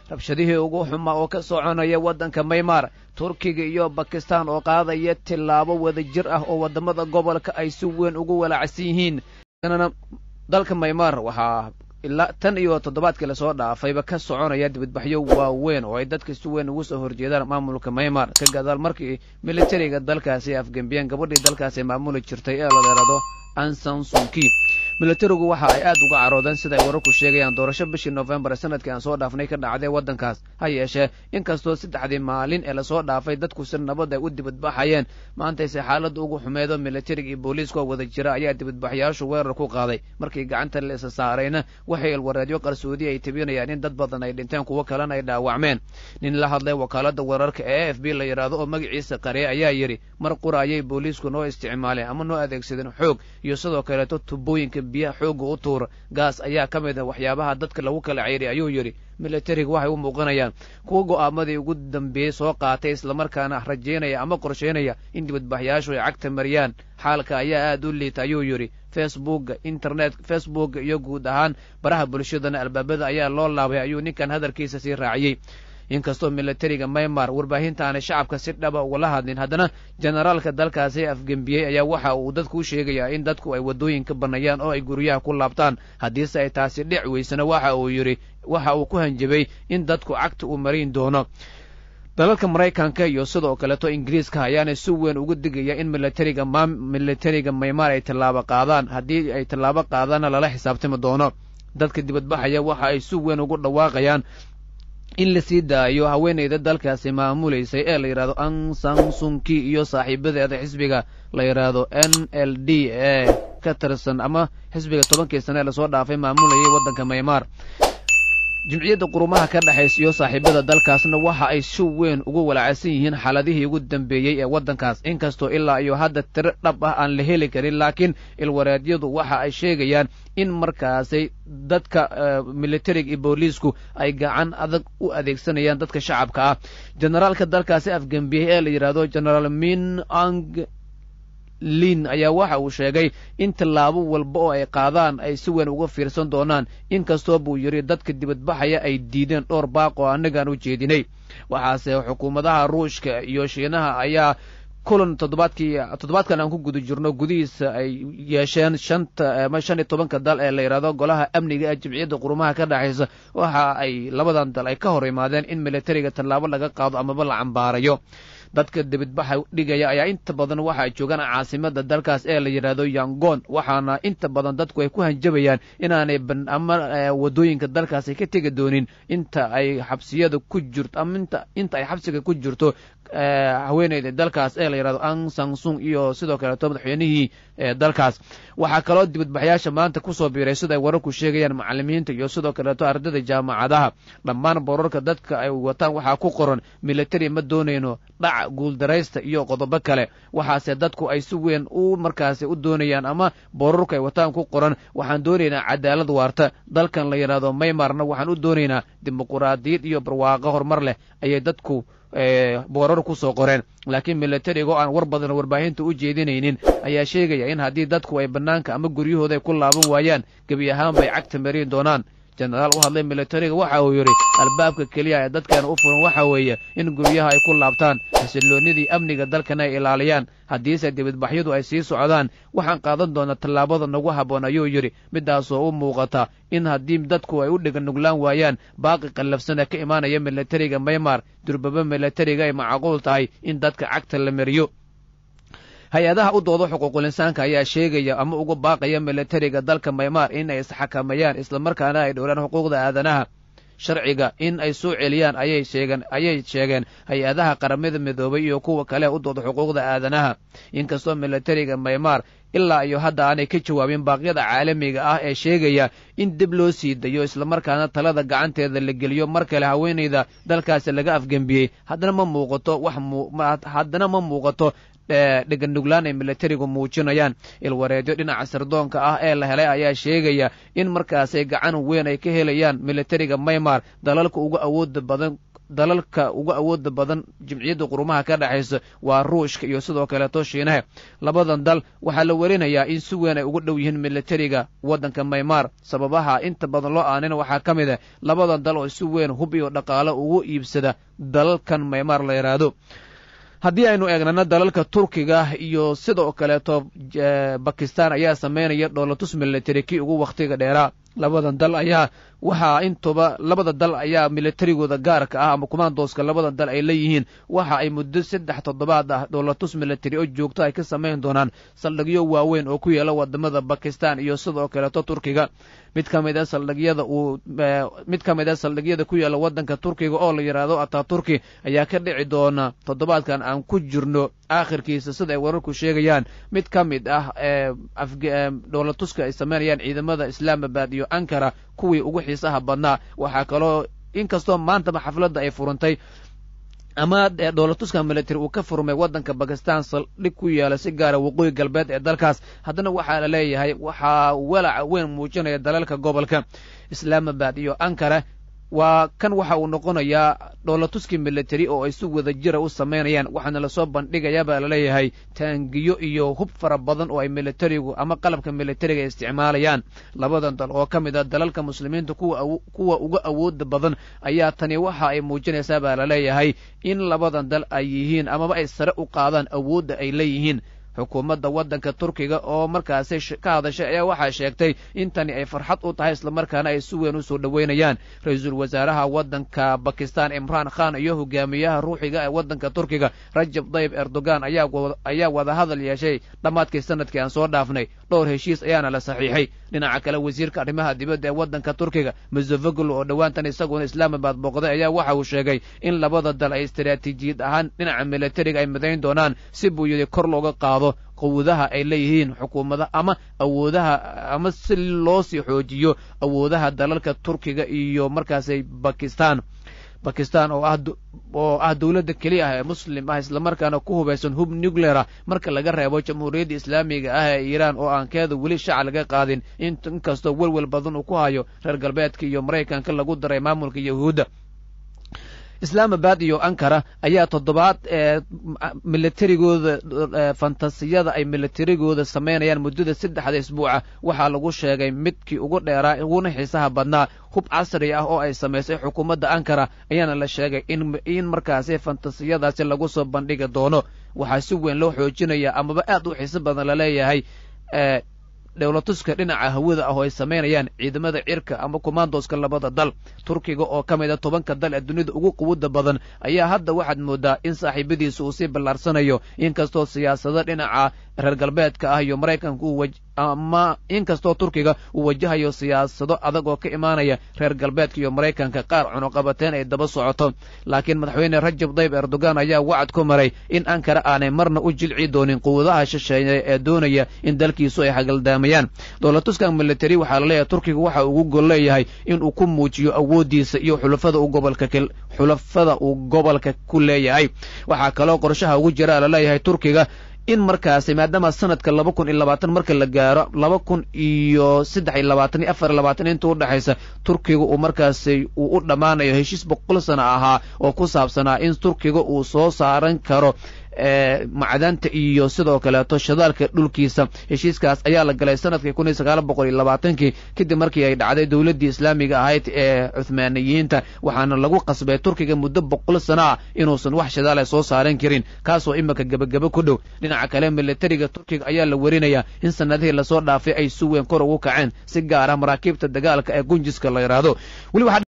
rabshadihii ugu xumaa oo ka soconaya waddanka maymar turkiga iyo bakistan oo qaadaya tillaabo wadajir ah oo waddamada gobolka ay si weyn ugu walaacsan yihiin dalka maymar waxaa ilaa tan iyo toddobaadkii lasoo dhaafayba ka soconaya dibadbaxyo waaweyn oo ay dadka si weyn ugu soo horjeedaan maamulka maymar ka gadaal markii militariga dalkaasi afgembiyeen gabadhii dalkaasi maamuli jirtay ee la dheerado ansan sunki militarigu waxa ay aad uga caroodeen sida ay wararku sheegayaan doorasho bishii noofembar sanadkii aan soo dhaafnay ka dhacday waddankaas ha yeeshee inkastoo saddexdii maalin ee lasoo dhaafay dadku si nabad ay u dibadbaxayeen maantayse xaaladda ugu xumeedo militariga iyo booliiska oo wada jira ayaa dibadbaxyaashu weerar ku qaaday markii gacanta la isa saarayna waxay ilwareedyo qarsoodi ay tebinayaan in dad badan ay dhinteen kuwo kalena ay dhaawacmeen nin la hadlay wakaaladda weerarka ee a f b la yidhaahdo oo magaciisa qarye ayaa yidhi mar qura ayay booliisku noo isticmaaleen ama noo adeegsadeen xoog iyo sidoo kaleeto tubooyinka biyaha xoogga u tuura gaas ayaa ka mid a waxyaabaha dadka lagu kala ceyray ayuu yidhi militariga waxay u muuqanayaan kuwa go'aamadii ugu dambeeyey soo qaatay islamarkaana rajaynaya ama qorshaynaya in dibadbaxyaashu ay cagta mariyaan xaalka ayaa aad u liita ayuu yidhi facebookga internet facebookga iyo guud ahaan baraha bulshadana albaabada ayaa loo laabay ayuu ninkan hadalkiisa sii raaciyey inkastoo militariga maymar warbaahintaanay shacabka si dhaba ugala hadlin haddana generaalka dalkaasi afgembiyey ayaa waxa uu dadku u sheegayaa in dadku ay waddooyinka bannayaan oo ay guryaha ku laabtaan haddiise ay taasi dhic weysana waxa uu yidhi waxa uu ku hanjabay in dadku cagta uu marin doono dalalka maraykanka iyo sidoo kaleeto ingiriiska ayaana si weyn uga digaya in militariga militariga maymar ay tallaabo qaadaan haddii ay tallaabo qaadaanna lala xisaabtami doono dadka dibadbaxaya waxa ay si weyn ugu dhawaaqayaan in la sii daayo haweenayda dalkaasi maamulaysay ee la yidhahdo ansan sunki iyo saaxiibadeeda xisbiga la yidhaahdo n l d ee ka tirsan ama xisbiga tobankii sane ee lasoo dhaafay maamulayay waddanka maymar jimciyadda qurumaha ka dhexaysa iyo saaxiibada dalkaasna waxa ay si weyn ugu walaacsan yihiin xaaladihii ugu dambeeyey ee waddankaas inkastoo ilaa iyo hadda tiro dhab ah aan la heli karin laakiin ilwareedyadu waxa ay sheegayaan in markaasay dadka militariga iyo booliisku ay gacan adag u adeegsanayaan dadka shacabka ah generaalka dalkaasi afgembiyey ee la yidhaahdo generaal min ang lin ayaa waxa uu sheegay in tallaabo walba oo ay qaadaan ay si weyn uga fiirsan doonaan inkastoo buu yidhi dadka dibadbaxaya ay diideen dhowr baaq oo annagaan u jeedinay waxaase xukuumadaha ruushka iyo shiinaha ayaa kulan toddobaadkii toddobaadkan aan ku guda jirno gudihiisa ay yeesheen shanta ama shan iyo tobanka dal ee la yidhahdo golaha amniga ee jimciyadda qurumaha ka dhexaysa waxa ay labadan dal ay ka hor imaadeen in militariga tallaabo laga qaado amaba la cambaarayo dadka dibadbaxa dhigaya ayaa inta badan waxa ay joogaan caasimada dalkaas ee la yidhaahdo yangon waxaana inta badan dadku ay ku hanjabayaan inaanay ama waddooyinka dalkaasi ka tegi doonin inta ay xabsiyada ku jirto ama inta inta ay xabsiga ku jirto haweeneyda dalkaas ee la yidhahdo ang sangsung iyo sidoo kaleeto madaxweynihii dalkaas waxaa kaloo dibadbaxyaasha maanta kusoo biiray sida ay wararku sheegayaan macalimiinta iyo sidoo kaleeto ardayda jaamacadaha dhammaan borarka dadka ay wataan waxaa ku qoran militari ma doonayno dhac guuldaraysta iyo qodobo kale waxaase dadku ay si weyn u markaasi u doonayaan ama borarku ay wataan ku qoran waxaan doonaynaa cadaalad waarta dalkan la yidhaahdo maymarna waxaan u doonaynaa dimuquraadiyad iyo barwaaqo horumar leh ayay dadku boorar ku soo qoreen laakiin militariga oo aan war badan warbaahinta u jeedinaynin ayaa sheegaya in haddii dadku ay bannaanka ama guryahooda ay ku laaban waayaan gebi ahaanba ay cagta marin doonaan jenaraal u hadlay militariga waxa uu yidhi albaabka keliya ee dadkan u furan waxa weeye in guryaha ay ku laabtaan xasilloonnidii amniga dalkana ay ilaaliyaan haddiise dibadbaxyadu ay sii socdaan waxaan qaadan doonaa tallaabada nagu habboon ayuu yidhi midaasoo u muuqata in haddii dadku ay u dhiga nuglaan waayaan baaqi qallafsana ka imaanaya militariga maymar durbaba militariga ay macquul tahay in dadka cagta la mariyo hay-adaha u dooda xuquuqul insaanka ayaa sheegaya ama uga baaqaya militariga dalka maymar in ay isxakameeyaan islamarkaana ay dhowraan xuquuqda aadanaha sharciga in ay soo celiyaan ayay sheegeen ayay sheegeen hay-adaha qaramada midoobay iyo kuwa kale u dooda xuquuqda aadanaha inkastoo militariga maymar ilaa iyo hadda aanay ka jawaabin baaqyada caalamiga ah ee sheegaya in dib loo sii dayo islamarkaana talada gacanteeda la geliyo mar kale haweenayda dalkaasi laga afgembiyey haddana ma muuqato wax haddana ma muuqato dheganuglaan ay militarigu muujinayaan ilwareedyo dhinaca sirdoonka ah ee la helay ayaa sheegaya in markaasay gacan weyn ay ka helayaan militariga maymar dalalka ugu awooda badan dalalka ugu awooda badan jimciyadda qurumaha ka dhexaysa waa ruushka iyo sidoo kaleeto shiinaha labadan dal waxaa la werinayaa in si weyn ay ugu dhow yihiin militariga waddanka maymaar sababaha inta badan loo aanina waxaa ka mid ah labadan dal oo si weyn hub iyo dhaqaalo ugu iibsada dalalkan maymaar la yidhaahdo haddii aynu eegnana dalalka turkiga iyo sidoo kaleeto bakistan ayaa sameynaya dhoolatus military kii ugu wakhtiga dheeraa labadan dal ayaa waxaa intuba labada dal ayaa militarigooda gaarka ah ama kumaandooska labadan dal ay leeyihiin waxa ay muddo saddex toddobaad ah dhoolatus military oo joogto ay ka samayn doonaan saldhigyo waaweyn oo ku yaala wadamada bakistan iyo sidoo kaleeto turkiga mid ka mid a saldhigyada uu mid ka mid a saldhigyada ku yaala waddanka turkiga oo la yidhaahdo ataturki ayaa ka dhici doona toddobaadkan aan ku jirno aakhirkiisa sida ay wararku sheegayaan mid ka mid ah dhoolatuska ay sameynayaan ciidamada islaamabad iyo ankara kuwii ugu xiisaha badnaa waxaa kaloo inkastoo maantaba xafladda ay furantay ama dhoolatuska military uu ka furmay waddanka bakistan saldhig ku yaala si gaara waqooyi galbeed ee dalkaas haddana waxaa la leeyahay waxaa walaca weyn muujinaya dalalka gobolka islaamabad iyo ankara waa kan waxa uu noqonayaa dhoolatuskii military oo ay si wada jira u samaynayaan waxaana lasoo bandhigayaa baa laleeyahay taangiyo iyo hub fara badan oo ay militarigu ama qalabka militariga isticmaalayaan labadan dal oo ka mid a dalalka muslimiinta kuwa uga awooda badan ayaa tani waxa ay muujinaysaa baa laleeyahay in labadan dal ay yihiin amaba ay sare u qaadaan awoodda ay leeyihiin xukuumadda waddanka turkiga oo markaasi ka hadashay ayaa waxaa sheegtay in tani ay farxad u tahay islamarkaana ay si weyn u soo dhoweynayaan ra-iisul wasaaraha waddanka bakistan imraan khan iyo hogaamiyaha ruuxiga ee waddanka turkiga rajab dayib erdogan ayaa wadahadal yeeshay dhammaadkii sanadkii aan soo dhaafnay dhowr heshiis ayaana la saxiixay dhinaca kale wasiirka arrimaha dibadda ee waddanka turkiga muzofaglo oo dhowaantan isaguna islaamabad booqday ayaa waxa uu sheegay in labada dal ay istaraatiijiyad ahaan dhinaca militariga ay midayn doonaan si buu yidhi kor looga qaado quwadaha ay leeyihiin xukuumada ama awoodaha ama si loo sii xoojiyo awoodaha dalalka turkiga iyo markaasi bakistan bakistan oo ah oo ah dowladda keliya ah ee muslim ah islamarkaana ku hubaysan hub nucleara marka laga reebo jamhuuriyadda islaamiga ah ee iiraan oo aan keeda weli shaca laga qaadin inkastoo welwel badan uu ku hayo reer galbeedka iyo maraykanka lagu daray maamulka yahuudda islaamabad iyo ankara ayaa toddobaad ee militarigooda fantasiyada ay militarigooda samaynayaan muddada saddexda isbuuca waxaa lagu sheegay midkii ugu dheeraa uguna xiisaha badnaa hub casri ah oo ay samaysay xukuumadda ankara ayaana la sheegay in in markaasi fantasiyadaasi lagu soo bandhigi doono waxaa si weyn loo xoojinaya amaba aad u xiiso badan laleeyahay dhowlatuska dhinaca hawada ah oo ay samaynayaan ciidamada cirka ama kumaandooska labada dal turkiga oo ka mid a tobanka dal ee dunida ugu quwada badan ayaa hadda waxaad moodaa in saaxiibadiisa uu sii ballaarsanayo inkastoo siyaasado dhinaca reer galbeedka ah iyo maraykanka uu ama inkastoo turkiga uu wajahayo siyaasado adag oo ka imaanaya reer galbeedka iyo maraykanka qaar cunuqabateen ay daba socoto laakiin madaxweyne rajab dayib erdogan ayaa wacad ku maray in ankara aanay marna u jilci doonin quwadaha shisheeye ee doonaya in dalkiisu ay hagaldaamayaan dowlatuskan military waxaa laleeyahay turkiga waxa ugu gol leeyahay inuu ku muujiyo awooddiisa iyo xulafada uu gobolka xulafada uu gobolka ku leeyahay waxaa kaloo qorshaha ugu jira laleeyahay turkiga in markaasi maadaama sanadka laba kun iyo labaatan marka la gaaro laba kun iyo saddex iyo labaatan iyo afar iyo labaatan inta udhexaysa turkiga uu markaasi uu u dhammaanayo heshiis boqol sana ahaa oo ku saabsanaa in turkiga uu soo saaran karo macdanta iyo sidoo kaleeto shadaalka dhulkiisa heshiiskaas ayaa la galay sanadkii kun iyo sagaal boqol iyo labaatankii kadib markii ay dhacday dowladdii islaamiga ahayd ee cuhmaaniyiinta waxaana lagu qasbay turkiga muddo boqol sana ah inuusan wax shadaala soo saaran karin kaasoo imika gebageba ku dhow dhinaca kale militariga turkiga ayaa la werinayaa in sanadihii lasoo dhaafay ay si weyn kor ugu kaceen si gaar ah maraakiibta dagaalka ee gunjiska la yidhaahdo